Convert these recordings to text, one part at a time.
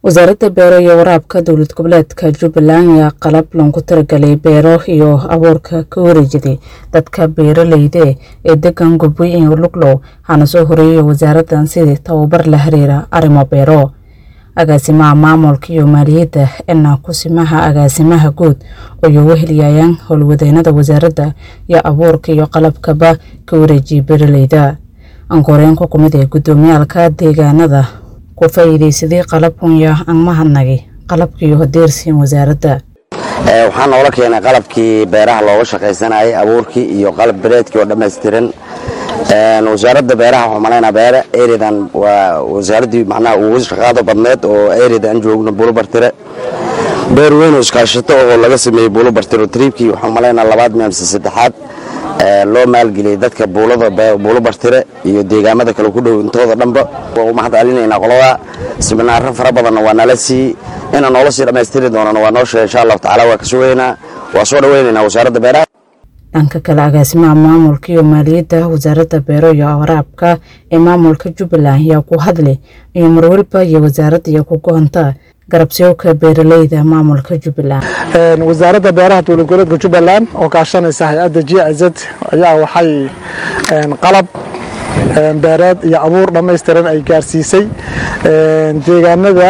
wasaaradda beero iyo waraabka dowlad goboleedka jubbaland ayaa qalab loogu talagalay beero iyo abuurka ka wareejiday dadka beeraleyda ee degan gubay iyo luglow hana soo horeeyay wasaaraddan sidii tababar la xiriira arrimo beero agaasimaha maamulka iyo maaliyadda ena kusimaha agaasimaha guud oo weheliyayaan howlwadeennada wasaaradda iyo abuurka iyo qalabkaba ka wareejiyay beeraleyda ankoreen ku kumid ee guddoomiyaalka deegaanada ku faa'iidaysaday qalabkunya aan mahadnagay qalabkiiyo hodeersiin wasaaradda waxaa noola keenay qalabkii beeraha looga shaqaysanayay abuurkii iyo qalab bereedkii oo dhammaystiran wasaaradda beeraha waxuu malaynaa beere eridan waa wasaaraddii macnaha ugu shaqaado badneed oo erida aan joogno buulobartire beer weyn oo iskaashato oo laga sameeyey buulobartire triibkii waxuu malaynaa labaad meamse saddexaad loo maalgeliyey dadka buulo bartire iyo deegaamada kale ku dhow intooda dhanba waa u mahad celinaynaa qolada siminaaro fara badanna waa nala sii inaan noola sii dhammaystiri doonana waa noo sheega insha allahu tacala waa ka sugaynaa waa soo dhawaynaynaa wasaaradda beeraha dhanka kale agaasimaha maamulka iyo maaliyadda wasaaradda beero iyo waraabka ee maamulka jubbaland ayaa ku hadlay iyo marwalba iyo wasaaradda iyo ku goonta garabsiyowka beeraleyda maamulka jubbaland wasaaradda beeraha dowlad goboleedka jubbaland oo kaashanaysa hay-adda j z ayaa waxay qalab beereed iyo abuur dhammaystiran ay gaarsiisay deegaanada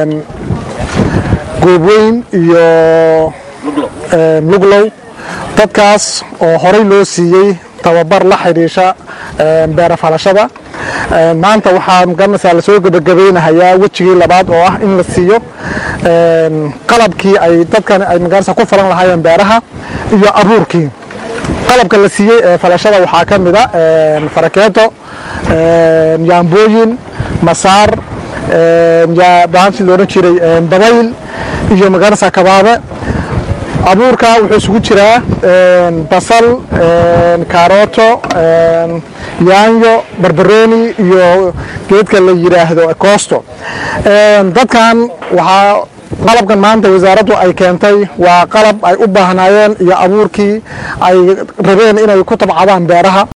goobweyn iyo luglow dadkaas oo horey loo siiyey tababar la xidhiisha beera falashada maanta waxaa magaranaysaa lasoo gebagabaynahayaa wejigii labaad oo ah in la siiyo qalabkii ay dadkan ay magaranaysaa ku falan lahaayeen beeraha iyo abuurkii qalabka la siiyey ee falashada waxaa ka mid a farakeeto yaambooyin masaar bahantii loodhan jiray dabayl iyo magaranaysaa kabaabe abuurka wuxuu isugu jiraa basal kaarooto yaanyo barbarooni iyo geedka la yidhaahdo koosto dadkan waxaa qalabkan maanta wasaaraddu ay keentay waa qalab ay u baahnaayeen iyo abuurkii ay rabeen inay ku tabcadaan beeraha